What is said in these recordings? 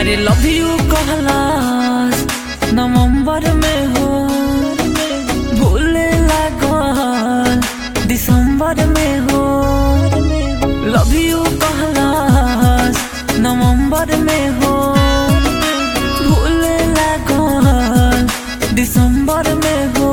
अरे love you कहलास नवंबर में हो भूले लागल दिसंबर में हो लव यू कहलास नवंबर में हो भूले लागल दिसंबर में हो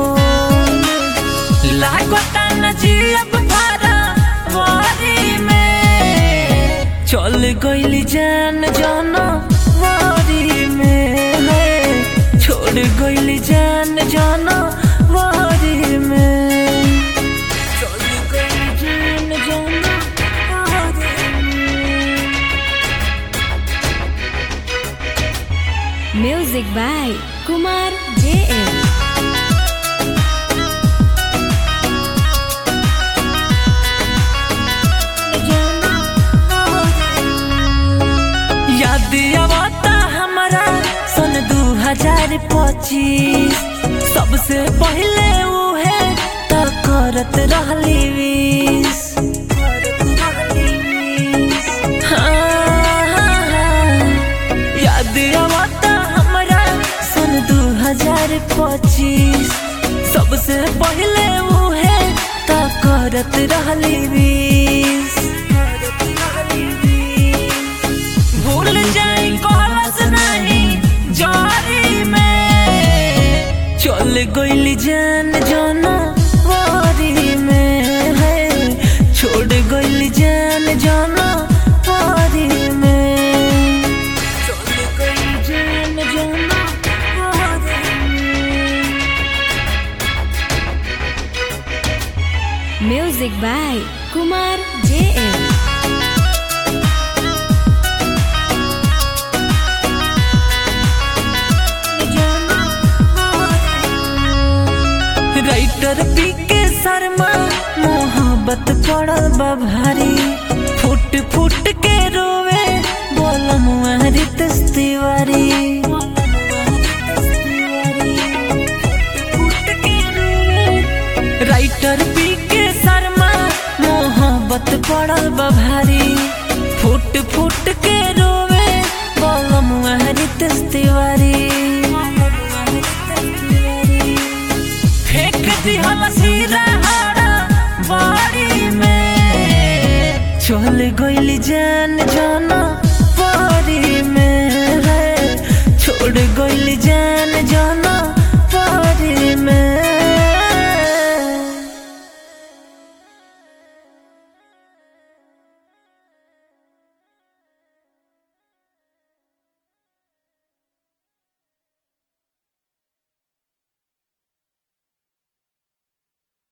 लागता न जियब भरा वारी में चल गइली जान जाना वारी में है छोड़ गइली जान जाना वारी में चल गइली जान जाना वारी में Music by Kumar JM. याद आवता हमारा सन दू हजार पच्चीस सबसे पहले उहे तो करत रहली विश हाँ, हाँ, हाँ। याद आवता हमारा सन दू हजार पच्चीस सबसे पहले उहे तो करत रहली विश भूल जाई कहलस नहीं जारी में चल गइली जान जाना वारी में है छोड़ गइली जान जाना वारी में चल गइली जान जाना वारी में Music by Kumar JM. Writer P K Sharma मोहब्बत पड़ल बा भारी फुट फुट के रोवे बोलम रित Tiwari writer P K Sharma मोहब्बत पड़ल बा भारी फुट फुट के रोवे बोलम रित तिवारी फेंक दिहल सिरहारा बाड़ी में चल गइली जान जाना